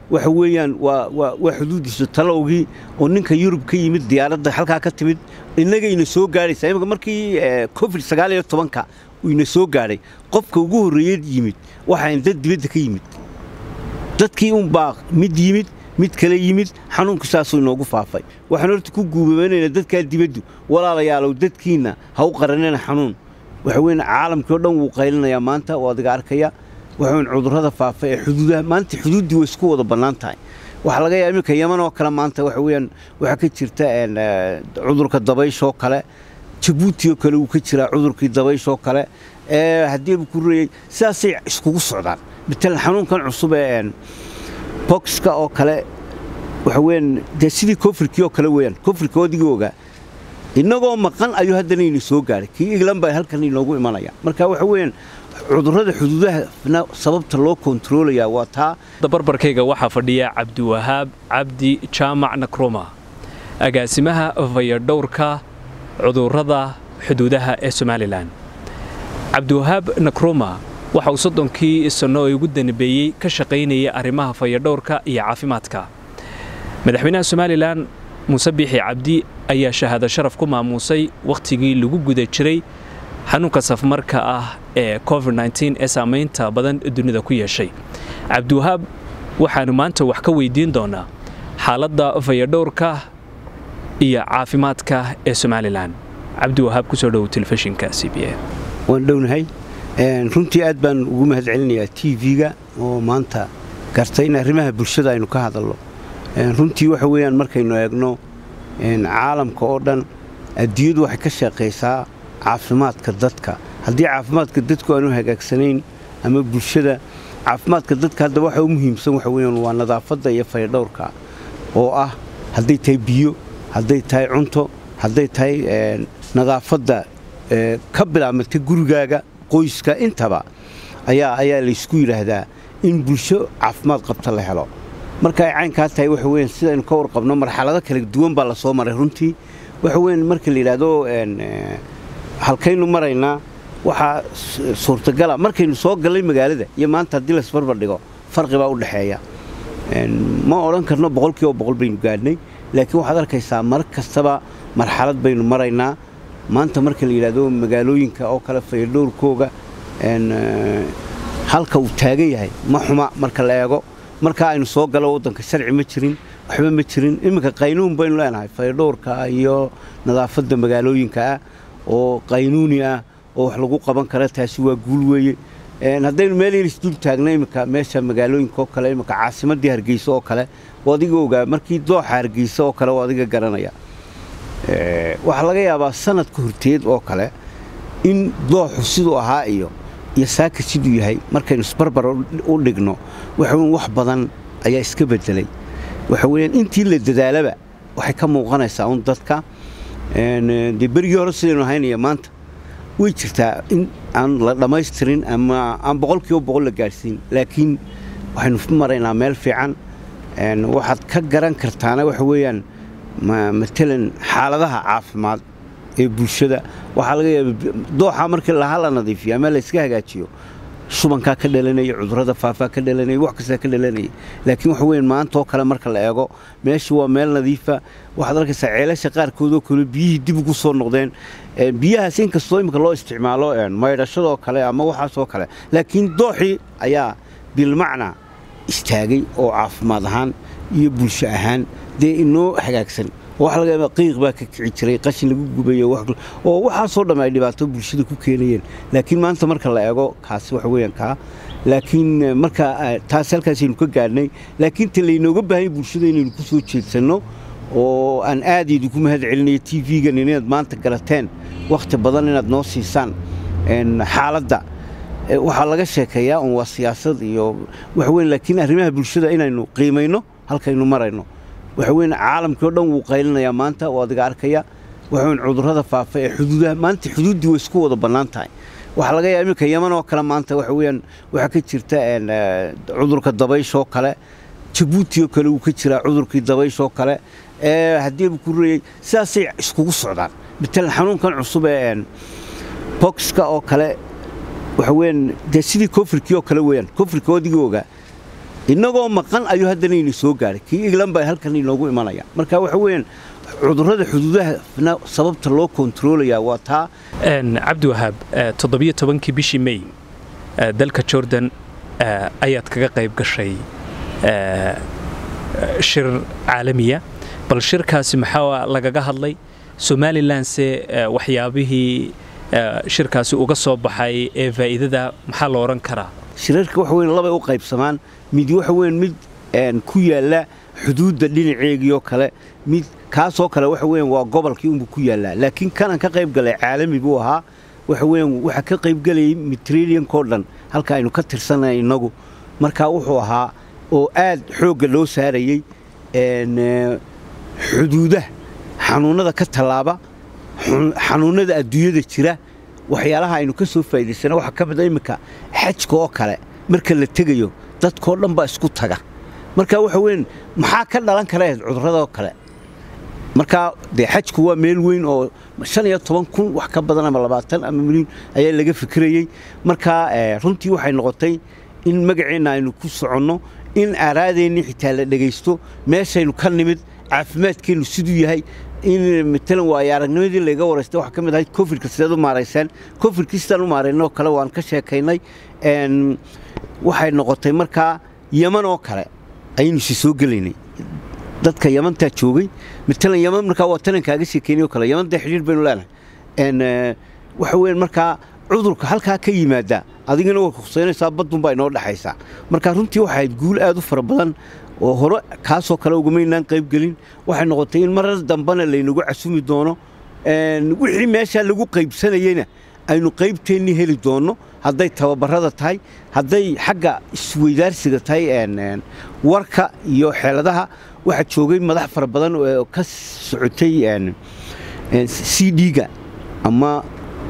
waxa weeyaan waa xuduudiisa talowgii oo ninka yurub ka yimid diyaaradda halkaa ka timid innagayna soo gaadhaysaa imika markii covid sagaal iyo tobanka ina soo gaadhay qofka ugu horreeyey yimid waxaan dad dibadda ka yimid dadkii unbaa mid yimid mid kale yimid xanuunku saasuu inoogu faafay waxaan horta ku guubabaynaynaa dadkaa dibaddu walaalayaalow dadkiinna ha u qaranina xanuun waxa weyn caalamkii oo dhan wuu qaylinayaa maanta oo adiga arkaya waxaweyn cudurrada faafa ee xuduudaha maanta xuduuddii way isku wada bannaan tahay waxaa laga yaaba iminka yaman oo kale maanta waxa weeyaan waxaa ka jirta cudurka dabayshoo kale jabuuti oo kale wuu ka jiraa cudurkii dabayshoo kale haddiiba ku reeyey sidaasay iskugu socdaan matalan xanuunkan cusub ee boxka oo kale waxa weeyaan dee sidii kofrikii oo kale weeyaan kofrika odigii ogaa innagoo maqan ayuu haddana ina soo gaadhay kii england baa halkan inoogu imanaya marka waxa weeyaan cudurrada xuduudahana sababta loo kontaroolayaa waa taa barbarkayga waxaa fadhiya cabdiwahaab cabdi jaamac nakroma agaasimaha fayadhowrka cudurrada xuduudaha ee somalilan cabdiwahaab nakroma waxa uu soddonkii sanno ee ugu danbeeyey ka shaqaynayay arrimaha fayadhowrka iyo caafimaadka madaxweynaha somalilan muuse biixi cabdi ayaa shahaado sharaf ku maamuusay wakhtigii lagu guda jiray xanuunka safmarka ah ee covid ee saamaynta badan dunida ku yeeshay cabdiwahaab waxaannu maanta wax ka weydiin doonaa xaaladda fayadhowrka iyo caafimaadka ee somalilan cabdiwahaab kusoo dhowow telefishinka c b a waan dhownahay runtii aad baan ugu mahad celinayaa t v-ga oo maanta gartay in arrimaha bulshada aynu ka hadalno runtii waxa weeyaan markaynu eegno caalamka oo dhan adduunyadu waxay ka shaqaysaa caafimaadka dadka haddii caafimaadka dadku aanu hagaagsanayn ama bulshada caafimaadka dadka hadda waxa u muhiimsan waxa weeyaan waa nadaafadda iyo fayadhowrka oo ah hadday tahay biyo hadday tahay cunto hadday tahay nadaafadda ka bilaabmata gurigaaga qoyska intaba ayaa ayaa laysku yidhaahdaa in bulsho caafimaad qabta la helo marka ay caynkaa tahay waxa weyan sidaynu ka warqabno marxalado kala duwan baa la soo maray runtii waxa weyan marka la yidhaahdo halkaynu maraynaa waxaa suurtagala markaynu soo gallay magaalada iyo maanta haddii laisbarbar dhigo farqi baa u dhexeeya ma odhan karno boqolkiiba boqol baynu gaadhnay laakiin waxaad arkaysaa mar kastaba marxalad baynu maraynaa maanta marka la yidhaahdo magaalooyinka oo kale fayadhowrkooga halka uu taagan yahay ma xuma marka la eego markaa aynu soo galo waddanka sharci ma jirin waxba ma jirin iminka qaynuun baynu leenahay fayadhowrka iyo nadaafadda magaalooyinka ah oo qaynuuni ah oo wax lagu qaban kara taasi waa guul weeye haddaynu meel yaris dul taagno iminka meesha magaalooyinka oo kale iminka caasimaddii hargeysa oo kale oo adiga ogaa markii dooxa hargeysa oo kale oo adiga garanaya waxaa laga yaabaa sanadka horteed oo kale in dooxu siduu ahaa iyo iyo saaka siduu yahay markaynu isbarbar u dhigno waxaweyn wax badan ayaa iska beddelay waxa weeyaan intii la dadaalaba waxay ka muuqanaysaa un dadka dee berigii hore sidaynu ahaynaya maanta way jirtaa in aan la dhammaystirin ama aan boqolkiiba boqol la gaadhsiin laakiin waxaynu maraynaa meel fiican waxaad ka garan kartaana waxa weeyaan matalan xaaladaha caafimaad ee bulshada waxaa laga yaaba dooxa markii laha la nadiifiyo ama layska hagaajiyo shubankaa ka dhalanaya cudurrada faafaa ka dhalanaya wax kastaa ka dhalanaya laakiin waxa weyan maanta oo kale marka la eego meesha waa meel nadiifa waxaad arkaysaa ceelasha qaarkoodoo kale biyihii dib ugu soo noqdeen biyahaas inkastoo imika loo isticmaalo maydhashadoo kale ama waxaasoo kale laakiin dooxii ayaa bilmacnaa istaagay oo caafimaad ahaan iyo bulsho ahaan dee inoo hagaagsan waxa laga yaaba qiiq baa ka kici jiray qashin lagu gubayo oo waxaasoo dhamm ay dhibaato bulshada ku keenayeen laakiin maanta marka la eego kaasi waxa weeyaan kaa laakiin marka taas halkaasaynu ka gaadhnay laakiin ta laynooga baahanya bulshada inaynu ku soo jeedsanno oo aan aad idinku mahad celinayo t v-gan inaad maanta garateen wakhti badan inaad noo siisaan xaaladda waxaa laga sheekeeyaa un waa siyaasad iyo waxaweyn laakiin arrimaha bulshada inaynu qiimayno halkaynu marayno waxa weyn caalamkii oo dhan wuu qaylinayaa maanta oo adiga arkaya waxaweyn cudurrada faafa ee xuduudaha maanta xuduuddii way isku wada bannaan tahay waxaa laga yaaba iminka yaman oo kale maanta waxa weeyaan waxaa ka jirta cudurka dabayshoo kale jabuuti oo kale wuu ka jiraa cudurkii dabayshoo kale haddiiba ku reeyey sidaasay iskugu socdaan matalan xanuunkan cusub ee boxka oo kale waxa weeyaan dee sidii kofrikii oo kale weeyaan kofrika odigii ogaa innagoo maqan ayuu haddana ina soo gaadhay kii england baa halkan inoogu imanaya marka waxa weeyaan cudurrada xuduudahana sababta loo kontaroolayaa waa taa cabdiwahaab toddobiyo tobankii bishii may dalka jordan ayaad kaga qayb gashay shir caalamiya bal shirkaasi maxaa lagaga hadlay somalilanse waxyaabihii shirkaasi uga soo baxay ee faa'iidada maxaa la odhan karaa shirarka waxa weyn labay u qaybsamaan mid waxa weyn mid ku yaalla xuduudda dhinaceegiioo kale mid kaasoo kale waxa weyan waa gobolkii unbuu ku yaallaa laakiin kanan ka qayb galay caalami buu ahaa waxa weyan waxaa ka qayb galayay mediterraneankao dhan halka aynu ka tirsanay innagu markaa wuxuu ahaa oo aad xoogga loo saarayey xuduudaha xanuunnada ka tallaaba xanuunnada adduunyada jira waxyaalaha aynu ka soo faa'idaysana waxaa ka mid a imminka xajka oo kale marka la tegayo dadkao dhan baa isku taga marka waxa weyn maxaa ka dhalan kara cudurradoo kale markaa dee xajku waa meel weyn oo shan iyo toban kun wax ka badan ama labaatan ama milyan ayaa laga fikirayey markaa runtii waxay noqotay in magaceenna aynu ku soconno in aaraadeenni xitaa la dhegaysto meeshaynu ka nimid caafimaadkeennu siduu yahay in matalan waayo aragnimadii layga waraystay waxaa ka mid ahayd cofidka sideed u maaraysaan cofidkii sidaan u maaraynoo kale waan ka sheekaynay waxay noqotay markaa yaman oo kale ayaynu si soo gelaynay dadka yamantaa joogay matalan yaman markaa waa tanan kaaga sheekaynay oo kale yaman dee xidhiir baynu leenahay waxa weeyaan markaa cudurka halkaa ka yimaada adigana way kuseynaysaa baddun baa inoo dhexaysaa marka runtii waxay ahayd guul aad u fara badan oo hore kaasoo kale ugumaynaan qaybgelin waxay noqotay in marar dambena laynagu casumi doono wixii meeshaa lagu qaybsanayeyna aynu qaybteennii heli doonno hadday tababarada tahay hadday xagga isweydaarsiga tahay warka iyo xeeladaha waxaa joogay madax fara badan oo ka socotay c d-ga ama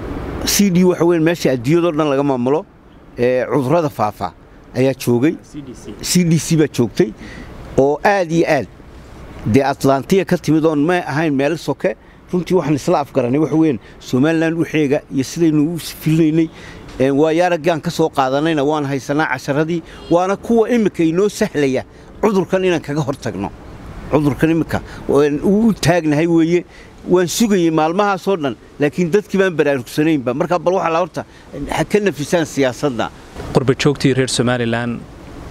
c d waxa weyn meesha adduunyadoo dhan laga maamulo cudurrada faafa ayaa joogay c d c baa joogtay oo aad iyo aad dee atlantiya ka timid oon may ahayn meelo soke runtii waxaan isla afgaranay waxa weyn somalilan waxeega iyo sidaynu u filinaynay waayaaraggaan ka soo qaadanayna waan haysanaa casharadii waana kuwa imminka inoo sahlaya cudurkan inaan kaga hor tagno cudurkan imminka u taagnahay weeye waan sugayey maalmahaasoo dhan laakiin dadkii baan baraarugsanaynba markaa bal waxaa la horta ha ka nafisaan siyaasadda qurbajoogtii reer somalilan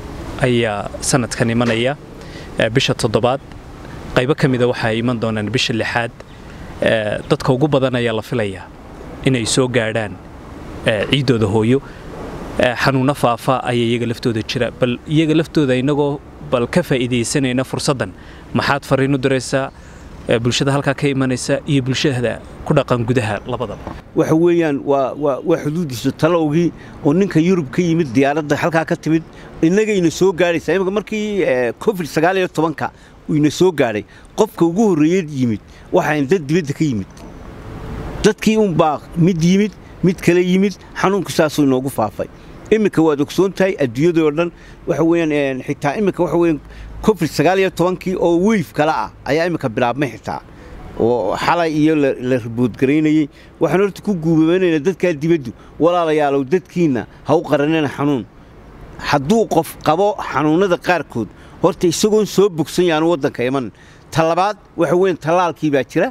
ayaa sanadkan imanaya bisha toddobaad qaybo ka mida waxaa iman doonaan bisha lixaad dadka ugu badan ayaa la filayaa inay soo gaadhaan ciiddooda hooyo xanuunno faafa ayaa iyaga laftooda jira bal iyaga laftooda innagoo bal ka faa'iidaysanayna fursaddan maxaad farriin u diraysaa bulshada halkaa ka imanaysa iyo bulshada ku dhaqan gudaha labadaba waxa weeyaan waa waa xuduudiisu talowgii oo ninka yurub ka yimid diyaaradda halkaa ka timid innagayna soo gaadhaysaa imika markii covid sagaal iyo tobanka ina soo gaadhay qofka ugu horreeyey yimid waxaan dad dibadda ka yimid dadkii unbaa mid yimid mid kale yimid xanuunku saasuu inoogu faafay iminka waad ogsoon tahay adduunyadii oo dhan waxa weeyaan xitaa iminka waxa weeyaan covid sagaal iyo tobankii oo weyf kale ah ayaa iminka bilaabmay xitaa oo xalay iyo la riboodgaraynayey waxaan horta ku guubabaynaynaa dadkaa dibaddu walaalayaalow dadkiinna ha u qaranina xanuun hadduu qof qabo xanuunnada qaarkood horta isagoon soo bogsan yaanu waddanka iman talabaad waxa weyan tallaalkii baa jira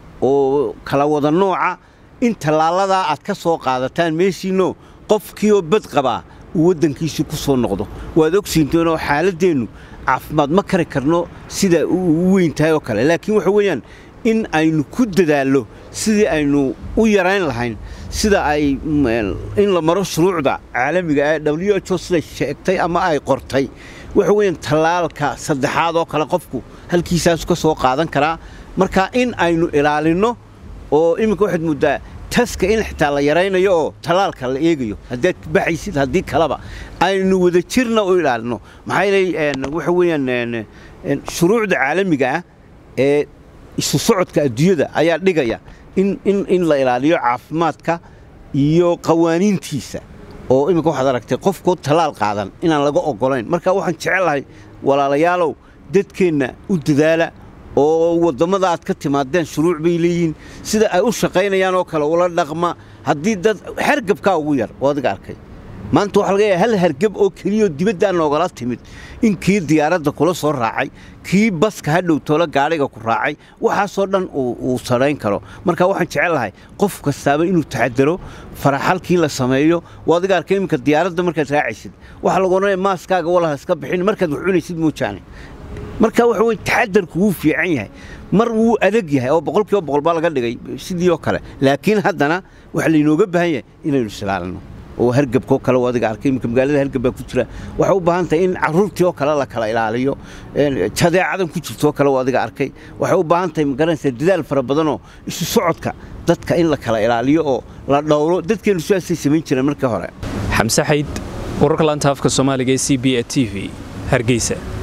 oo kala wada nooca in tallaaladaa aad ka soo qaadataan meeshiinno qofkiioo bad qabaa uu waddankiisii ku soo noqdo waad ogsiintoonoo xaaladdeennu caafimaad ma kari karno sida u weyn tahay oo kale laakiin waxa weeyaan in aynu ku dadaallo sidii aynu u yarayn lahayn sida ay in la maro shuruucda caalamiga ee w h o siday sheegtay ama ay qortay waxa weeyaan tallaalka saddexaad oo kale qofku halkiisaasu ka soo qaadan karaa marka in aynu ilaalinno oo iminka waxaad mooddaa taska in xitaa la yaraynayo oo tallaalka la eegayo haddaad baxaysid haddii kaleba aynu wada jirna u ilaalino maxaa yeelay waxa weeyaan shuruucda caalamiga ah ee isu socodka adduunyada ayaa dhigaya in in in la ilaaliyo caafimaadka iyo qawaaniintiisa oo iminka waxaad aragtay qofkoo tallaal qaadan inaan laga oggolayn marka waxaan jecelahay walaalayaalow dadkeenna u dadaala oo wadammada aad ka timaadeen shuruuc bay leeyihiin sida ay u shaqaynayaan oo kale ula dhaqma haddii dad xergabkaa ugu yar oo adiga arkay maanta waxaa laga yahay hal hargab oo keliyao dibaddaa noogala timid in kii diyaaradda kula soo raacay kii baska hadhow toola gaadhiga ku raacay waxaasoo dhan uu sarayn karo marka waxaan jecelahay qof kastaaba inuu taxadaro faraxalkii la sameeyo waa adiga arkay iminka diyaaradda markaad raacaysid waxaa lagu odhanaya maaskaaga walaha iska bixin markaad wax cunaysid moojaane marka waxa weye taxadarku wuu fiican yahay mar wuu adag yahay oo boqol kiiba boqol baa laga dhigay sidii oo kale laakiin haddana waxaa laynooga baahan yahay inaynu islaalino oo hargabkoo kale oo adiga arkay iminka magaalada hargab baa ku jira waxay u baahan tahay in carruurtii oo kale la kala ilaaliyo jadeecadan ku jirtoo kale oo adiga arkay waxay u baahan tahay magaranaysaa dadaal fara badanoo isu socodka dadka in la kala ilaaliyo oo la dhowro dadkeennu sidaasay samayn jireen markii hore xamse xayd wararka laanta afka soomaaliga ee c b a t v hargeysa